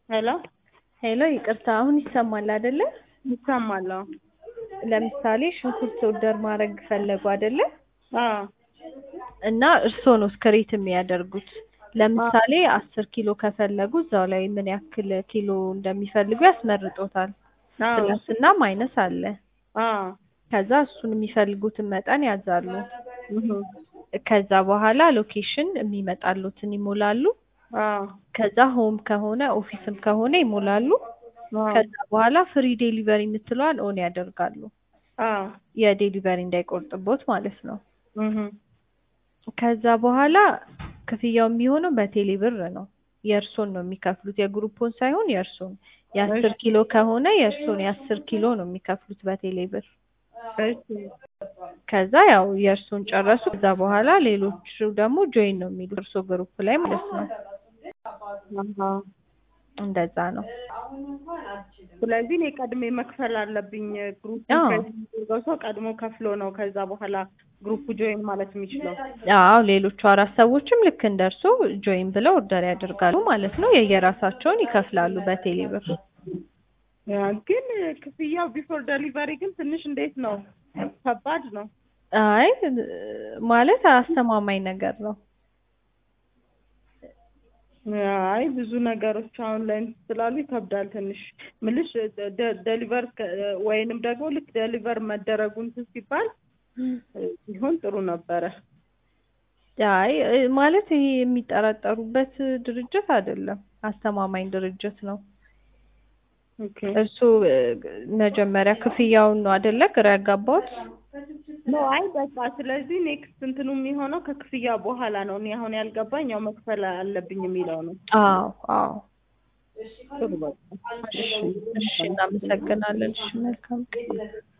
ሄሎ ሄሎ ይቅርታ፣ አሁን ይሰማል አይደለ? ይሰማል? አዎ። ለምሳሌ ሽንኩርት ኦርደር ማድረግ ፈለጉ አይደለ? አዎ እና እርስዎ ነው ስክሪት የሚያደርጉት። ለምሳሌ አስር ኪሎ ከፈለጉ እዛው ላይ ምን ያክል ኪሎ እንደሚፈልጉ ያስመርጦታል። አዎ ፕላስ እና ማይነስ አለ። አዎ ከዛ እሱን የሚፈልጉትን መጠን ያዛሉ። እህ ከዛ በኋላ ሎኬሽን የሚመጣሉትን ይሞላሉ። አዎ ከዛ ሆም ከሆነ ኦፊስም ከሆነ ይሞላሉ። አዎ ከዛ በኋላ ፍሪ ዴሊቨሪ የምትለዋን ኦን ያደርጋሉ። አዎ የዴሊቨሪ እንዳይቆርጥቦት ማለት ነው። እህ ከዛ በኋላ ክፍያው የሚሆነው በቴሌ ብር ነው። የእርሶን ነው የሚከፍሉት፣ የግሩፑን ሳይሆን የእርሶን። የአስር ኪሎ ከሆነ የእርሶን የአስር ኪሎ ነው የሚከፍሉት በቴሌ ብር። እሺ ከዛ ያው የእርሶን ጨረሱ። ከዛ በኋላ ሌሎቹ ደግሞ ጆይን ነው የሚሉት እርሶ ግሩፕ ላይ ማለት ነው። አሃ እንደዛ ነው። ስለዚህ እኔ ቀድሜ መክፈል አለብኝ። ግሩፕ አዎ። የሚያደርገው ሰው ቀድሞ ከፍሎ ነው ከዛ በኋላ ግሩፕ ጆይን ማለት የሚችለው። አዎ ሌሎቹ አራት ሰዎችም ልክ እንደ እርሶ ጆይን ብለው ኦርደር ያደርጋሉ ማለት ነው። የየራሳቸውን ይከፍላሉ በቴሌ ብር። ያ ግን ክፍያው ቢፎር ደሊቨሪ ግን ትንሽ እንዴት ነው ከባድ ነው። አይ ማለት አስተማማኝ ነገር ነው። አይ ብዙ ነገሮች አሁን ላይ እንትን ስላሉ ይከብዳል ትንሽ ምልሽ ደሊቨር ወይንም ደግሞ ልክ ደሊቨር መደረጉ እንትን ሲባል ቢሆን ጥሩ ነበረ። አይ ማለት ይሄ የሚጠራጠሩበት ድርጅት አይደለም፣ አስተማማኝ ድርጅት ነው። ኦኬ እሱ መጀመሪያ ክፍያውን ነው አይደለ ግራ ያጋባሁት? ኖ አይ በቃ ስለዚህ ኔክስት እንትኑ የሚሆነው ከክፍያ በኋላ ነው። እኔ አሁን ያልገባኝ ያው መክፈል አለብኝ የሚለው ነው። አዎ አዎ። ጥሩ በቃ እሺ እሺ፣ እናመሰግናለን። እሺ መልካም ቀን።